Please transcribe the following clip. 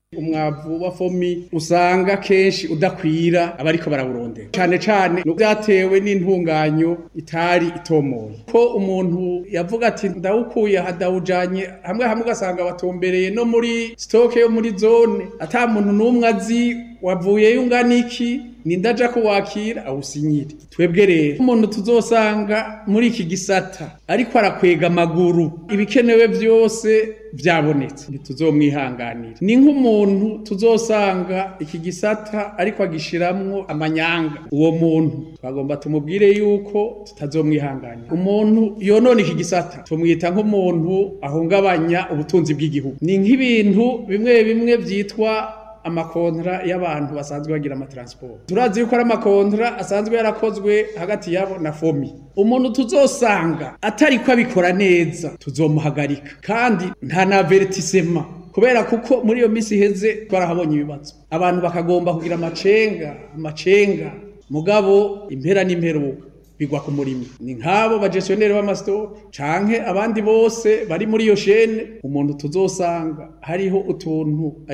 umwavu wa fomi usanga kenshi udakwira abariko barawurondera cane cane vyatewe n'intunganyo itari itomoye ko umuntu yavuga ati ndawukuye aha ndawujanye hamwe hamwe ugasanga batombereye no muri stoke yo muri zone ata muntu n'umwe azi wavuyeyo ungana iki nindaja kuwakira awusinyire twebwe rero umuntu tuzosanga muri iki gisata ariko arakwega amaguru ibikenewe vyose vyabonetse ntituzomwihanganira ni nk'umuntu tuzosanga iki gisata ariko agishiramwo amanyanga uwo muntu twagomba tumubwire yuko tutazomwihanganira umuntu yonona iki gisata tumwita nk'umuntu ahungabanya ubutunzi bw'igihugu ni nk'ibintu bimwe bimwe vyitwa amakontra y'abantu basanzwe bagira amatransport turazi yuko ari amakontra asanzwe yarakozwe hagati yabo na fomi umuntu tuzosanga atari ko abikora neza tuzomuhagarika kandi nta na avertisema kubera kuko muri iyo misi iheze twarahabonye ibibazo abantu bakagomba kugira amacenga amacenga mugabo impera n'imperuka bigwa ku murimo ni nk'abo bagestioneri b'amasitoke canke abandi bose bari muri iyo shene umuntu tuzosanga hariho utuntu